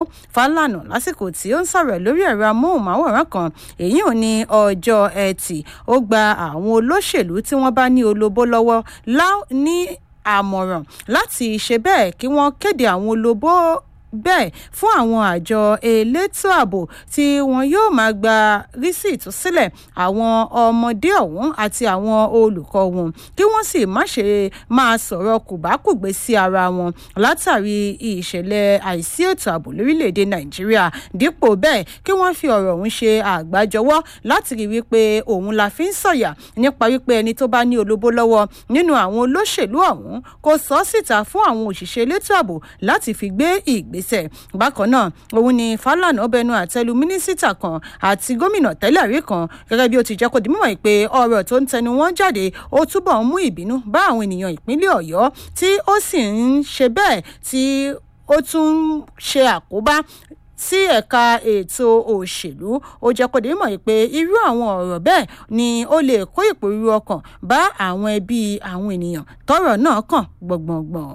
Fálànà lásìkò tí ó ń sọ̀rọ̀ lórí ẹ̀rọ amóhùnmáwòrán kan èyí ò ní ọjọ́ ẹtì ó gba àwọn olóṣèlú tí wọ́n bá ní olóbó lọ́wọ́ ní àmọ̀ràn láti ṣe bẹ́ẹ̀ kí wọ́n kéde àwọn olóbó bẹ́ẹ̀ fún àwọn àjọ elétò ààbò tí wọn yóò máa gba rísíìtì sílẹ̀ àwọn ọmọdé ọ̀hún àti àwọn olùkọ́ wọn kí wọ́n sì má ṣe máa sọ̀rọ̀ kùbákùgbé sí ara wọn látàrí ìṣẹ̀lẹ̀ àìsí ètò ààbò lórílẹ̀‐èdè nàìjíríà dípò bẹ́ẹ̀ kí wọ́n fi ọ̀rọ̀ ọ̀hún ṣe àgbájọwọ́ láti rí wípé òun la fi ń sọ̀yà nípa wípé ẹni tó bá ní olóbó lọ́wọ́ nínú àwọn olóṣèlú ọ̀hún kò sọ síta fún àwọn òṣìṣẹ́ elétò ààbò láti fi gbé ìgbé ìgbésẹ̀ bákan náà òun ni Fálànà bẹnu àtẹ́lu mínísítà kan àti gómìnà tẹ́lẹ̀ rí kan gẹ́gẹ́ bí ó ti jẹ́ kó di mímọ̀ pé ọ̀rọ̀ tó ń tẹnu wọn jáde ó túbọ̀ ń mú ìbínú bá àwọn ènìyàn ìpínlẹ̀ Ọ̀yọ́ tí ó sì ń ṣe bẹ́ẹ̀ tí ó tún ń ṣe àkóbá sí ẹ̀ka ètò òṣèlú ó jẹ́ kó di mímọ̀ pé irú àwọn ọ̀rọ̀ bẹ́ẹ̀ ni ó lè kó ìpòrúurú ọkàn bá àwọn ẹbí àwọn ènìyàn tọ́rọ̀ náà kàn gbọ̀ngbọ̀ngbọ̀n.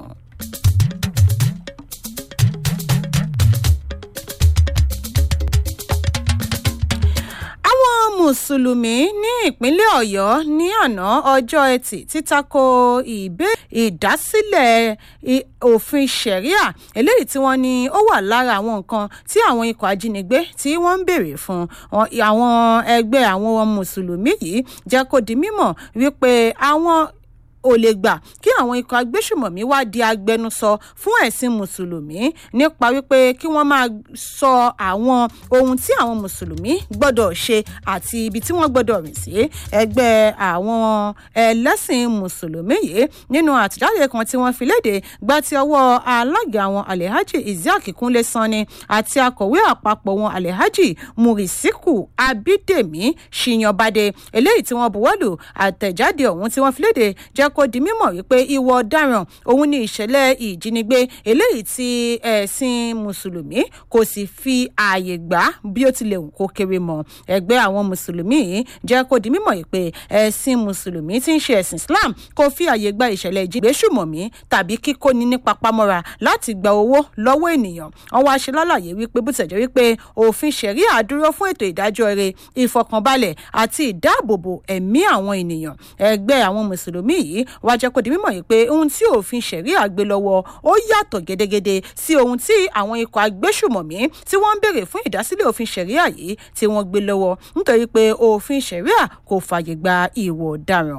mùsùlùmí ní ìpínlẹ̀ ọ̀yọ́ ní àná ọjọ́ ẹtì títako ìdásílẹ̀ òfin ṣẹ̀ríà eléyìí tí wọ́n ní ó wà lára àwọn nǹkan tí àwọn ikọ̀ ajínigbé tí wọ́n ń béèrè fún àwọn ẹgbẹ́ àwọn mùsùlùmí yìí jẹ́ kó di mímọ̀ wípé àwọn ò lè gbà kí àwọn ikọ̀ agbésùmọ̀mí wá di agbẹnusọ fún ẹ̀sìn mùsùlùmí nípa wípé kí wọ́n máa sọ àwọn ohun tí àwọn mùsùlùmí gbọ́dọ̀ ṣe àti ibi tí wọ́n gbọ́dọ̀ rìn sí ẹgbẹ́ àwọn ẹlẹ́sìn mùsùlùmí yìí nínú àtìjáde kan tí wọ́n fi léde gba ti ọwọ́ alága àwọn alhaji isiaq kúnlé sanni àti akọ̀wé àpapọ̀ wọn alhaji murisiku abídèmí ṣìyànbádé eléyìí tí wọ́n buwọ́lù àtẹ̀jáde ọ̀hún tí wọ́n fi léde jẹ́ kó di mímọ̀ wípé ìwọ ọ̀daràn òun ni ìṣẹ̀lẹ̀ ìjínigbé eléyìí tí ẹ̀sìn mùsùlùmí kò sì fi ààyè gbà bí ó tilẹ̀ wù kó kéré mọ́ ẹgbẹ́ àwọn mùsùlùmí yìí jẹ́ kó di mímọ̀ wípé ẹ̀sìn mùsùlùmí tí ń ṣe ẹ̀sìn Islam kò fi ààyè gba ìṣẹ̀lẹ̀ ìjínigbé ṣùmọ̀mí tàbí kíkóni ní papamọ́ra láti gba owó lọ́wọ́ ènìyàn wọ́n wá ṣe lálàyé wípé bó tẹ̀jọ́ wípé òfin ṣẹ̀ríà dúró fún ètò ìdájọ́ rere ìfọkànbalẹ̀ àti ìdáàbòbò ẹ̀mí àwọn ènìyàn ẹgbẹ́ àwọn mùsùlùmí yìí wá jẹ́ kó di mímọ̀ yìí pé ohun tí òfin ṣẹ̀ríà gbé lọ́wọ́ ó yàtọ̀ gédégédé sí ohun tí àwọn ikọ̀ agbésùmọ̀mí tí wọ́n ń béèrè fún ìdásílẹ̀ òfin ṣẹ̀ríà yìí tí wọ́n gbé lọ́wọ́ nítorí pé òfin ṣẹ̀ríà kò fààyè gba ìwọ̀ ọ̀daràn.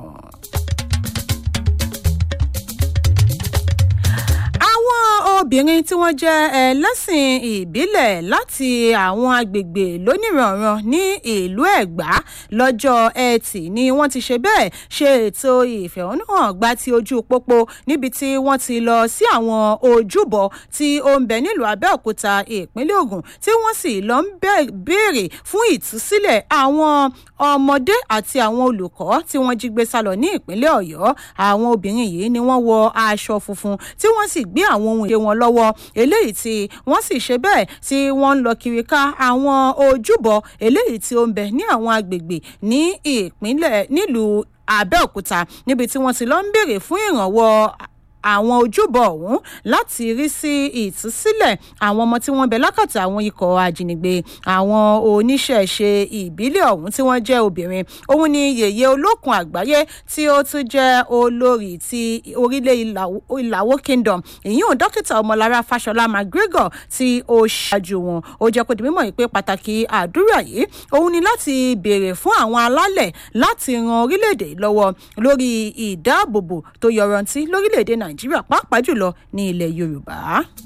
obìnrin tí wọ́n jẹ́ ẹlẹ́sìn ìbílẹ̀ láti àwọn agbègbè lónìrànràn ní ìlú ẹ̀gbá lọ́jọ́ ẹtì ni wọ́n ti ṣe bẹ́ẹ̀ ṣe ètò ìfẹ̀hónúhàn gba ti ojú pópó níbi tí wọ́n ti lọ sí àwọn ojúbọ tí ó ń bẹ nílùú abẹ́òkúta ìpínlẹ̀ ògùn tí wọ́n sì lọ ń béèrè fún ìtúsílẹ̀ àwọn ọmọdé àti àwọn olùkọ́ tí wọ́n jí gbé sálọ ní ìpínlẹ̀ ọ̀yọ́ àwọn obìnrin yìí ni wọ́n wọ aṣọ funfun tí wọ́n sì gbé àwọn ohun ìṣe wọn lọ́wọ́ eléyìí tí wọ́n sì ṣe bẹ́ẹ̀ tí wọ́n ń lọ kiri ká àwọn ojúbọ eléyìí tí ó ń bẹ ní àwọn agbègbè ní ìpínlẹ̀ nílùú Abẹ́òkúta níbi tí wọ́n ti lọ ń béèrè fún ìrànwọ́ àwọn ojúbọ ọ̀hún láti rí sí ìtúsílẹ̀ àwọn ọmọ tí wọ́n bẹ lákàtà àwọn ikọ̀ ajínigbé àwọn oníṣẹ̀ṣe ìbílẹ̀ ọ̀hún tí wọ́n jẹ́ obìnrin òun ni yèyé olókun àgbáyé tí ó tún jẹ́ olórí ti orílẹ̀ ìlàwó kingdom ìyún dókítà ọmọlára fáṣọlá mcgregor tí ó ṣáájú wọn ó jẹ́ kó di mímọ̀ pé pàtàkì àdúrà yìí òun ni láti béèrè fún àwọn alálẹ̀ láti ran orílẹ̀-èdè lọ́wọ́ lórí ìdáàbòbò tó yọrantí lórílẹ̀-èdè nàìjíríà nàìjíríà pàápàá jùlọ ní ilẹ̀ yorùbá.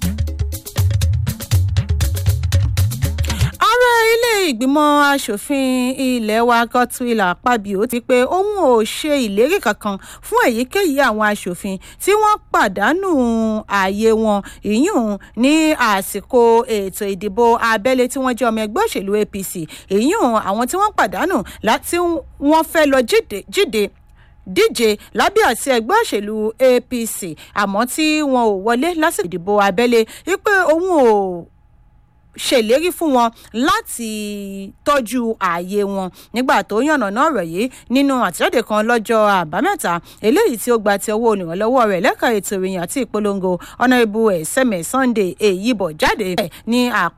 ààrẹ ilé ìgbìmọ̀ asòfin ilé wa godswill akpabio ti pé òun ò ṣe ìlérí kankan fún èyíkéyìí àwọn asòfin tí wọ́n pàdánù ààyè wọn ìyún ní àsìkò ètò ìdìbò abẹ́lé tí wọ́n jẹ́ ọmọ ẹgbẹ́ òṣèlú apc ìyún àwọn tí wọ́n pàdánù láti wọ́n fẹ́ lọ jíde díje lábẹ́ àti ẹgbẹ́ òṣèlú apc àmọ́ tí wọn ò wọlé lásìkò ìdìbò abẹ́lé wípé òun ò ṣèlérí fún wọn láti tọ́jú ààyè wọn nígbà tó yànnàná ọ̀rọ̀ yìí nínú àtẹ̀jáde kan lọ́jọ́ àbámẹ́ta eléyìí tí ó gba ti ọwọ́ olùrànlọ́wọ́ rẹ̀ lẹ́ka ètò ìròyìn àti ìpolongo ọ̀nàrẹ́bù ẹ̀sẹ̀mẹ̀ sunday èyíbọ̀ jáde ní àpò